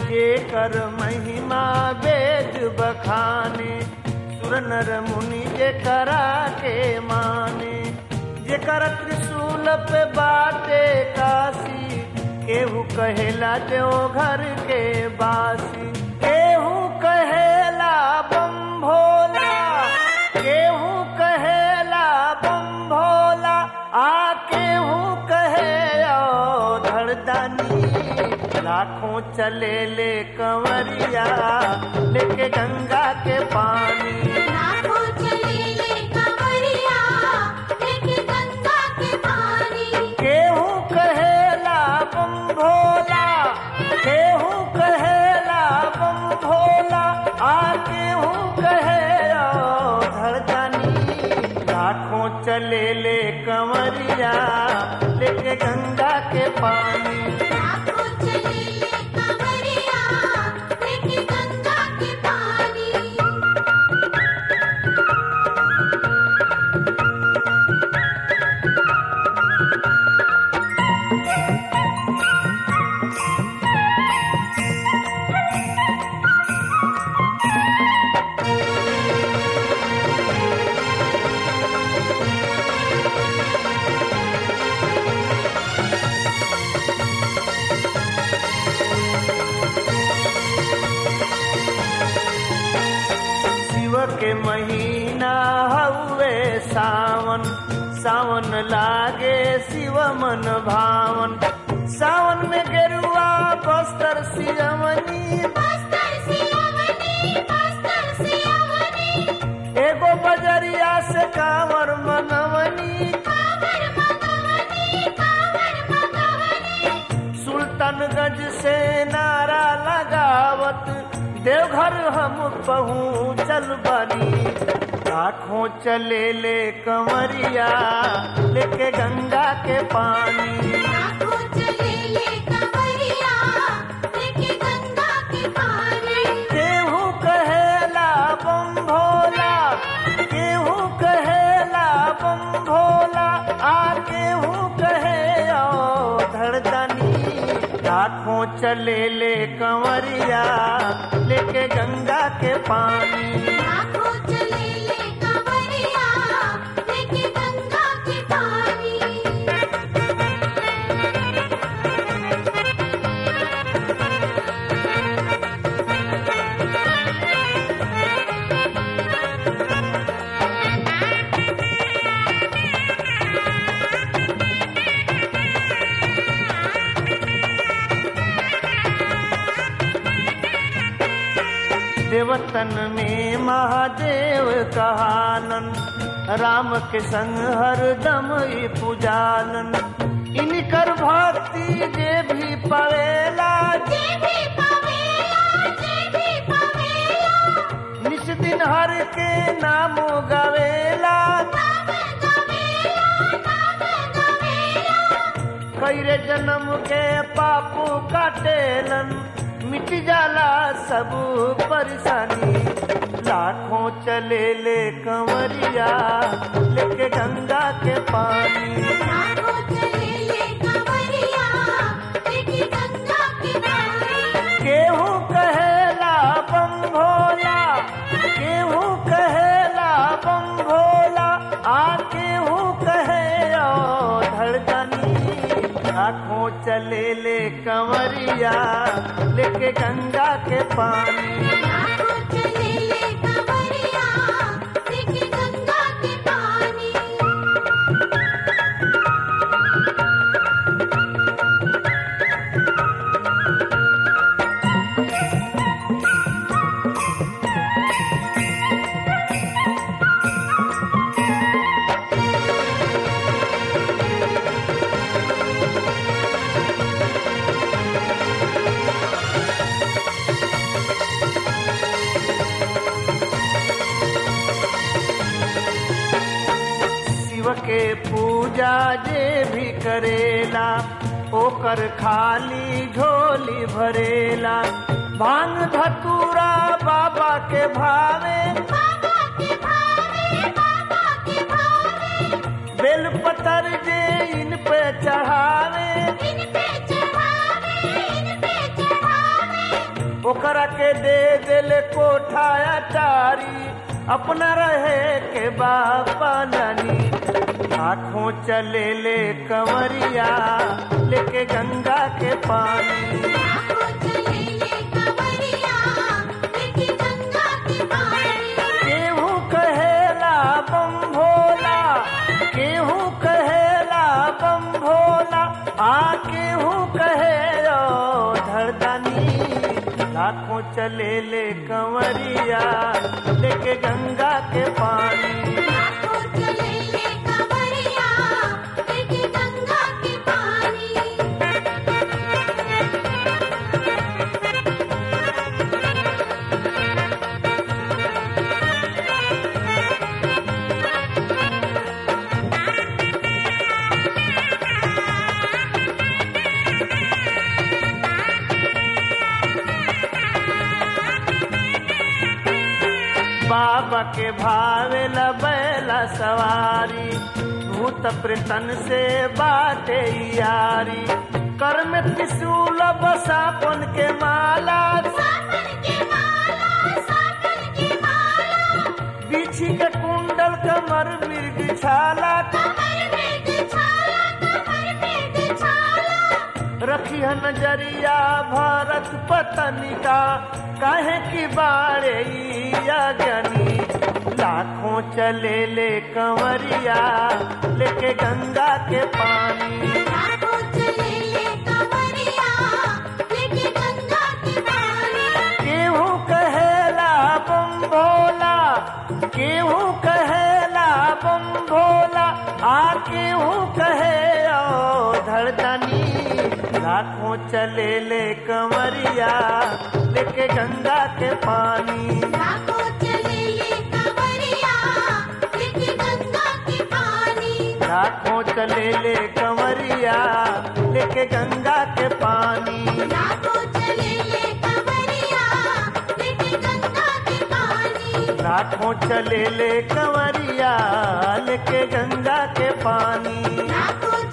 ये कर महिमा वेद बखाने सुर नर मुनि जे करा के माने जे कर त्रिशूल पे बाटे काशी केहू कहेला देव घर के बासी केहू कहेला बम भोला केहू कहेला बम भोला आ केहू कहे ओ धड़दानी लाखों चले ले कंवरिया लेके गंगा के पानी लाखों चले ले कंवरिया लेके गंगा के पानी केहू कहेला बम भोला केहू कहेला बम भोला आ केहू कहे ओ धड़कनी लाखों चले ले कंवरिया लेके गंगा के पानी लाखों चले ले कंवरिया लेके गंगा के पानी शिव के महीना हउए सावन सावन लागे शिव मन भावन सावन में गेरुआ बस्तर सियवनी बस्तर सियावनी बस्तर सियावनी एगो बजरिया से कांवर मनवनी कांवर मगवनी कांवर मगवनी सुल्तानगंज से नारा लगावत देवघर हम पहुँचल बनी लाखों चले ले कंवरिया लेके गंगा के पानी लाखों चले ले कंवरिया लेके गंगा के पानी केहू कहेला बम भोला केहू कहेला बम भोला आ केहू कहे ओ धड़दनी लाखों चले ले कंवरिया लेके गंगा के पानी लाखों चले ले कंवरिया लेके गंगा के पानी देवतन में महादेव कहानन राम के संग हरदम ई पुजानन इनकर भक्ति जे भी पवेला जे भी पावेला जे भी पावेला निस दिन हर के नामो गवेला नाम गवेला नाम गवेला कैरे जन्म के पापू काटेलन मिट जाला सब परेशानी लाखों चले ले कंवरिया लेके गंगा के पानी लाखों चले ले कंवरिया लेके गंगा के पानी केहू कहेला बम भोला केहू कहेला बम भोला आ केहू कहे ओ धड़कनी आँखों चले ले कंवरिया लेके गंगा के पानी लाखों चले ले कंवरिया लेके गंगा के पानी शिव के पूजा जे भी करेला ओकर खाली झोली भरेला भांग धतूरा बाबा के भावे बाबा के भावे बाबा के भावे बेल पतर जे इन पे चढ़ावे इन पे चढ़ावे इन पे चढ़ावे ओकरा के दे दिले कोठाया चारी अपना रहे के बापा नानी आँखों चले ले कंवरिया लेके गंगा के पानी लाखों चले ले कंवरिया लेके गंगा के पानी केहू कहेला बम भोला केहू कहेला बम भोला आ केहू कहे ओ धरदानी लाखों चले ले कंवरिया लेके गंगा के पानी लाखों चले ले कंवरिया लेके गंगा के पानी बाबा के भावे बैला सवारी भूत प्रेतन से बाटे यारी कर में त्रिशूल बसापन के माला सावन के माला सावन के माला बिछी के कुंडल कमर मृग छाला कमर में छाला कमर में छाला रखी है नजरिया भारत पतनिका काहे की बारे ज्ञानी लाखों चले ले कंवरिया लेके गंगा के पानी लाखों चले ले कंवरिया लेके गंगा के पानी केहू कहेला बम भोला केहू कहेला बम भोला आ केहू कहे ओ धड़दनी लाखों चले ले कंवरिया लेके गंगा के पानी लाखों चले ले कंवरिया लेके गंगा के पानी लाखों चले ले कंवरिया लेके गंगा के पानी लाखों चले ले कंवरिया लेके गंगा के पानी लाखों चले ले कंवरिया लेके गंगा के पानी लाखों